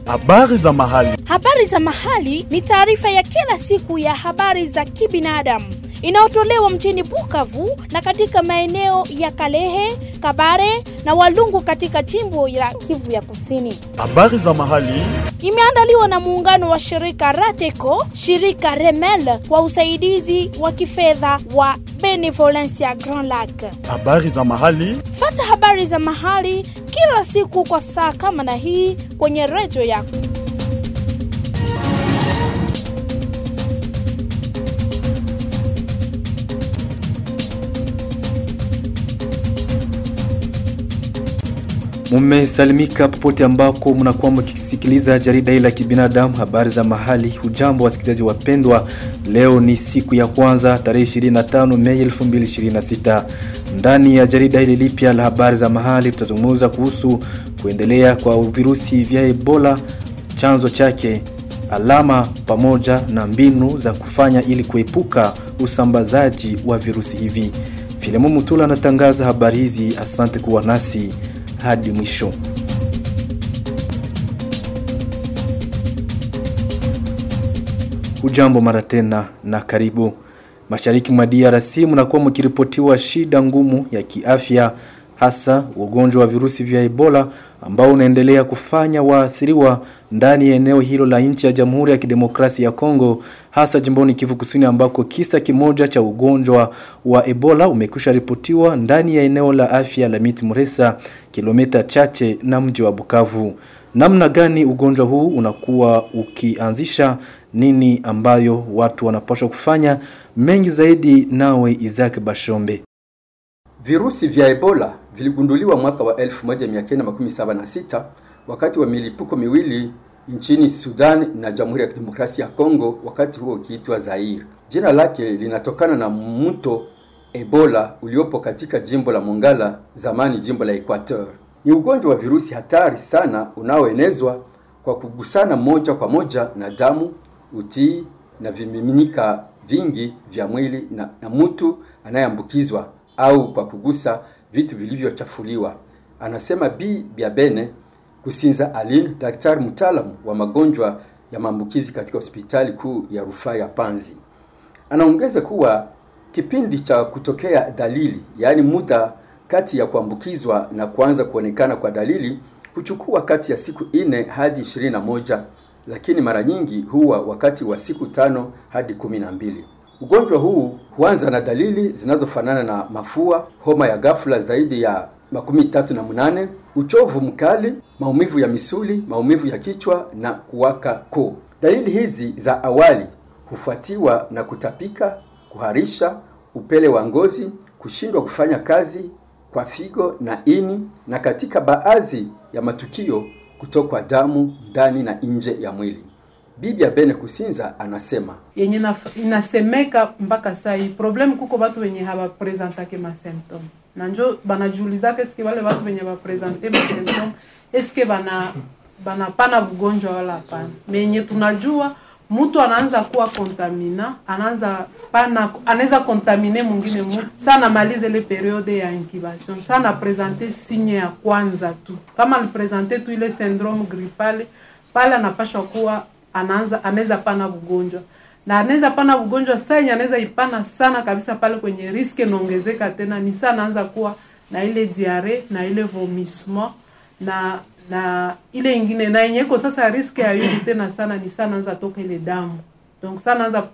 Habari za mahali. Habari za mahali ni taarifa ya kila siku ya habari za kibinadamu inayotolewa mjini Bukavu na katika maeneo ya Kalehe, Kabare na Walungu katika jimbo la Kivu ya Kusini. Habari za mahali. Imeandaliwa na muungano wa shirika Rateco, shirika Remel kwa usaidizi wa kifedha wa Benevolencia Grand Lac. Habari za mahali. Fata habari za mahali kila siku kwa saa kama na hii kwenye redio yako. Mumesalimika popote ambako mnakuwa mkisikiliza jarida hili la kibinadamu, habari za mahali. Hujambo wasikilizaji wapendwa, leo ni siku ya kwanza tarehe 25 Mei 2026. Ndani ya jarida hili lipya la habari za mahali, tutazungumza kuhusu kuendelea kwa virusi vya Ebola, chanzo chake, alama pamoja na mbinu za kufanya ili kuepuka usambazaji wa virusi hivi. Filemon Mutula anatangaza habari hizi. Asante kuwa nasi hadi mwisho. Hujambo mara tena na karibu. Mashariki mwa DRC mnakuwa mkiripotiwa shida ngumu ya kiafya, hasa ugonjwa wa virusi vya Ebola ambao unaendelea kufanya waathiriwa ndani ya eneo hilo la nchi ya Jamhuri ya Kidemokrasia ya Kongo, hasa jimboni Kivu Kusini ambako kisa kimoja cha ugonjwa wa Ebola umekwisha ripotiwa ndani ya eneo la afya la Miti Muresa, kilomita chache na mji wa Bukavu. Namna gani ugonjwa huu unakuwa ukianzisha nini ambayo watu wanapaswa kufanya? Mengi zaidi nawe Isaac Bashombe. Virusi vya Ebola viligunduliwa mwaka wa 1976 wakati wa milipuko miwili nchini Sudan na Jamhuri ya Kidemokrasia ya Kongo, wakati huo ukiitwa Zaire. Jina lake linatokana na mto Ebola uliopo katika jimbo la Mongala, zamani jimbo la Equateur. Ni ugonjwa wa virusi hatari sana unaoenezwa kwa kugusana moja kwa moja na damu, utii na vimiminika vingi vya mwili na, na mtu anayeambukizwa au kwa kugusa vitu vilivyochafuliwa, anasema Bi Biabene Kusinza Aline, daktari mtaalamu wa magonjwa ya maambukizi katika hospitali kuu ya rufaa ya Panzi. Anaongeza kuwa kipindi cha kutokea dalili, yaani muda kati ya kuambukizwa na kuanza kuonekana kwa dalili huchukua kati ya siku nne hadi ishirini na moja, lakini mara nyingi huwa wakati wa siku tano hadi kumi na mbili. Ugonjwa huu huanza na dalili zinazofanana na mafua, homa ya ghafla zaidi ya makumi tatu na munane, uchovu mkali, maumivu ya misuli, maumivu ya kichwa na kuwaka koo. Dalili hizi za awali hufuatiwa na kutapika, kuharisha, upele wa ngozi, kushindwa kufanya kazi kwa figo na ini, na katika baadhi ya matukio kutokwa damu ndani na nje ya mwili. Bibi Bene Kusinza anasema yenye inasemeka mpaka saa hii problem kuko batu wenye habapresentake masymptome na njo banajiulizaka eske wale batu wenye bapresente masymptome eske bana banapana bugonjwa wala hapana. Menye tunajua mtu anaanza kuwa kontamina, anaanza pana, anaweza kontamine mwingine mtu sana, malize ile periode ya incubation sana, presente signe ya kwanza tu, kama alipresente tu ile syndrome grippale pale, anapashwa kuwa anaanza anaweza pana ugonjwa na anaweza pana ugonjwa saa yenye anaweza ipana sana kabisa, pale kwenye riske inaongezeka tena, ni saa anaanza kuwa na ile diare na ile vomissement na na ile ingine na yenye iko sasa riske ya yule tena sana ni sana anza toka ile damu donc sana anza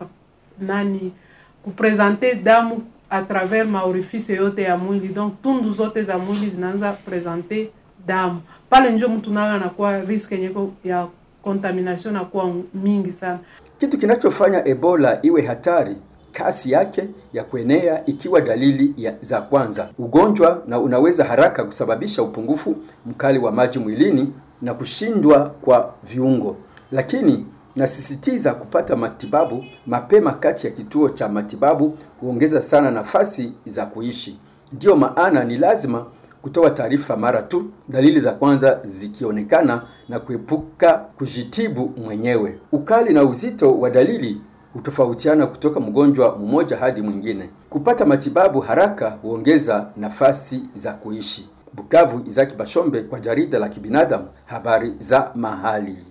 nani kupresente damu a travers maorifice yote ya mwili donc tundu zote za mwili zinaanza presente damu pale, njo mtu nayo anakuwa riske yenye ya contamination nakuwa mingi sana. Kitu kinachofanya Ebola iwe hatari kasi yake ya kuenea ikiwa dalili ya, za kwanza ugonjwa na unaweza haraka kusababisha upungufu mkali wa maji mwilini na kushindwa kwa viungo, lakini nasisitiza kupata matibabu mapema kati ya kituo cha matibabu huongeza sana nafasi za kuishi. Ndiyo maana ni lazima kutoa taarifa mara tu dalili za kwanza zikionekana na kuepuka kujitibu mwenyewe. Ukali na uzito wa dalili hutofautiana kutoka mgonjwa mmoja hadi mwingine. Kupata matibabu haraka huongeza nafasi za kuishi. Bukavu, Izaki Bashombe kwa jarida la kibinadamu, habari za mahali.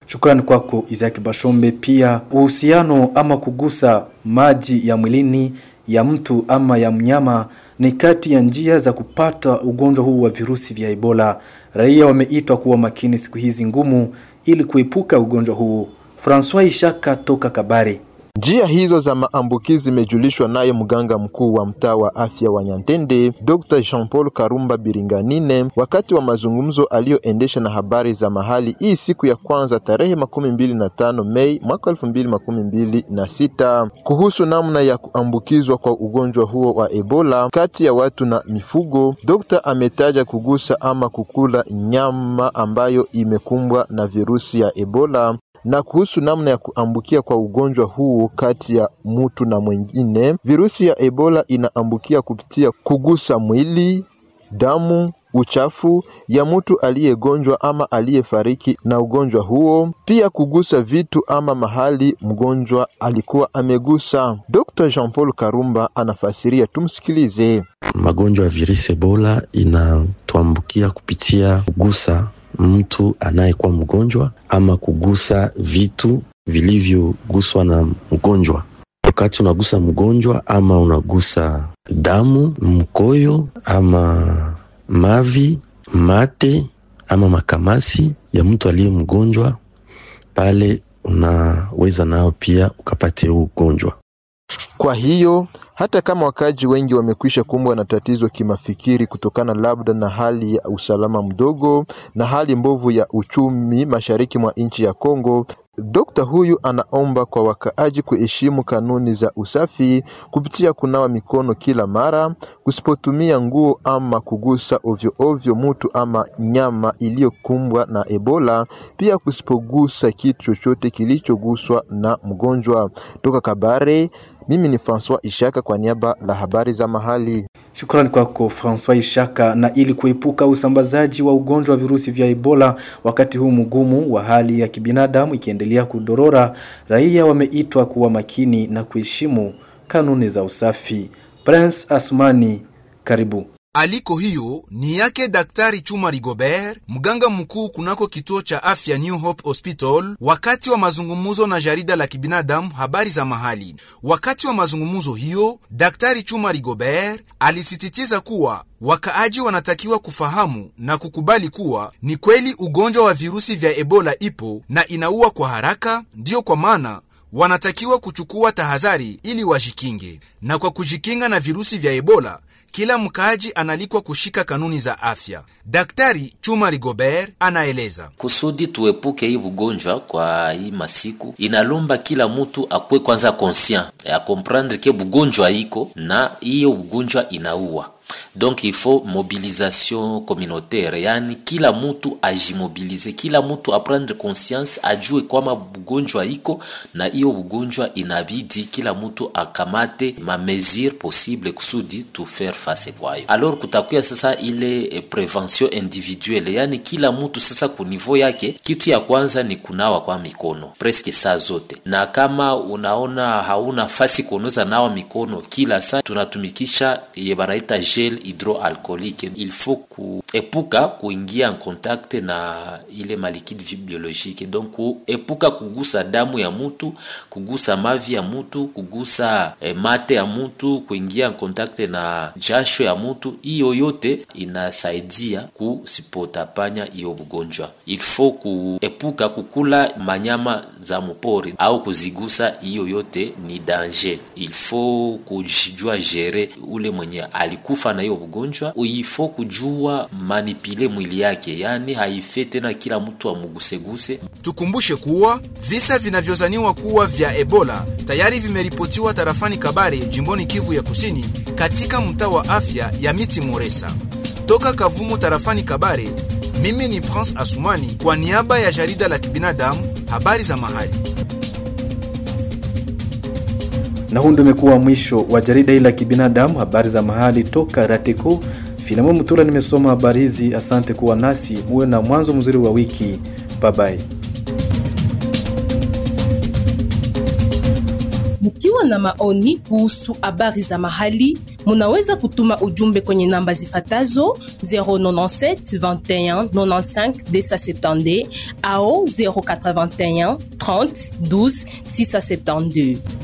Shukrani kwako Isaac Bashombe. Pia uhusiano ama kugusa maji ya mwilini ya mtu ama ya mnyama ni kati ya njia za kupata ugonjwa huu wa virusi vya Ebola. Raia wameitwa kuwa makini siku hizi ngumu ili kuepuka ugonjwa huu. Francois Ishaka toka Kabare. Njia hizo za maambukizi zimejulishwa naye mganga mkuu wa mtaa wa afya wa Nyantende Dr. Jean-Paul Karumba Biringanine wakati wa mazungumzo aliyoendesha na habari za mahali hii siku ya kwanza tarehe makumi mbili na tano Mei mwaka elfu mbili makumi mbili na sita kuhusu namna ya kuambukizwa kwa ugonjwa huo wa Ebola kati ya watu na mifugo. Dr. ametaja kugusa ama kukula nyama ambayo imekumbwa na virusi ya Ebola na kuhusu namna ya kuambukia kwa ugonjwa huu kati ya mtu na mwingine. Virusi ya Ebola inaambukia kupitia kugusa mwili, damu, uchafu ya mtu aliyegonjwa ama aliyefariki na ugonjwa huo, pia kugusa vitu ama mahali mgonjwa alikuwa amegusa. Dr. Jean-Paul Karumba anafasiria, tumsikilize. Magonjwa ya virusi Ebola inatuambukia kupitia kugusa mtu anayekuwa mgonjwa ama kugusa vitu vilivyoguswa na mgonjwa. Wakati unagusa mgonjwa ama unagusa damu, mkoyo ama mavi, mate ama makamasi ya mtu aliye mgonjwa, pale unaweza nao pia ukapate huu ugonjwa. Kwa hiyo hata kama wakaji wengi wamekwisha kumbwa na tatizo kimafikiri kutokana labda na hali ya usalama mdogo na hali mbovu ya uchumi mashariki mwa nchi ya Kongo, Dokta huyu anaomba kwa wakaaji kuheshimu kanuni za usafi kupitia kunawa mikono kila mara, kusipotumia nguo ama kugusa ovyo ovyo mutu ama nyama iliyokumbwa na Ebola, pia kusipogusa kitu chochote kilichoguswa na mgonjwa. Toka Kabare, mimi ni Francois Ishaka kwa niaba la habari za mahali. Shukrani kwako Francois Ishaka. Na ili kuepuka usambazaji wa ugonjwa wa virusi vya Ebola wakati huu mgumu wa hali ya kibinadamu ikiendelea kudorora, raia wameitwa kuwa makini na kuheshimu kanuni za usafi. Prince Asmani, karibu. Aliko hiyo ni yake Daktari Chuma Rigobert, mganga mkuu kunako kituo cha afya New Hope Hospital, wakati wa mazungumzo na jarida la kibinadamu habari za mahali. Wakati wa mazungumzo hiyo, Daktari Chuma Rigobert alisisitiza kuwa wakaaji wanatakiwa kufahamu na kukubali kuwa ni kweli ugonjwa wa virusi vya Ebola ipo na inaua kwa haraka, ndiyo kwa maana wanatakiwa kuchukua tahadhari ili wajikinge. Na kwa kujikinga na virusi vya Ebola, kila mkaaji analikwa kushika kanuni za afya. Daktari Chuma Rigobert anaeleza. kusudi tuepuke hii ugonjwa kwa hii masiku, inalomba kila mtu akuwe kwanza conscient ya comprendre ke bugonjwa iko na hiyo ugonjwa inaua donc il faut mobilisation communautaire, yani kila mtu ajimobilize, kila mtu aprendre conscience, ajue kwamba bugonjwa iko na hiyo bugonjwa inabidi kila mtu akamate ma mesure possible kusudi tu faire face kwayo. Alors kutakuya sasa ile eh, prevention individuelle, yani kila mtu sasa ku niveau yake, kitu ya kwanza ni kunawa kwa mikono presque saa zote, na kama unaona hauna fasi kuoneza nawa mikono kila saa, tunatumikisha ye banaita gel hydroalcoolique. Il faut kuepuka kuingia en contact na ile malikide biologique, donc kuepuka kugusa damu ya mutu, kugusa mavi ya mutu, kugusa eh, mate ya mutu, kuingia en contact na jasho ya mutu. Hiyo yote inasaidia kusipotapanya hiyo ugonjwa. Il faut kuepuka kukula manyama za mupori au kuzigusa, hiyo yote ni danger. Il faut kujijua gere ule mwenye alikufa na hiyo ugonjwa, ifo kujua manipile mwili yake, yani haife tena kila mtu amuguseguse. Tukumbushe kuwa visa vinavyozaniwa kuwa vya Ebola tayari vimeripotiwa tarafani Kabare, jimboni Kivu ya Kusini, katika mtaa wa afya ya Miti Moresa. Toka Kavumu tarafani Kabare, mimi ni Prince Asumani kwa niaba ya jarida la kibinadamu habari za mahali. Na huu ndio umekuwa mwisho wa jarida hili la kibinadamu, habari za mahali toka Rateko. Filamu Mutula nimesoma habari hizi. Asante kuwa nasi, muwe na mwanzo mzuri wa wiki. Bye bye. Mkiwa na maoni kuhusu habari za mahali, munaweza kutuma ujumbe kwenye namba zifatazo 097 21 95 270 au 081 30 12 672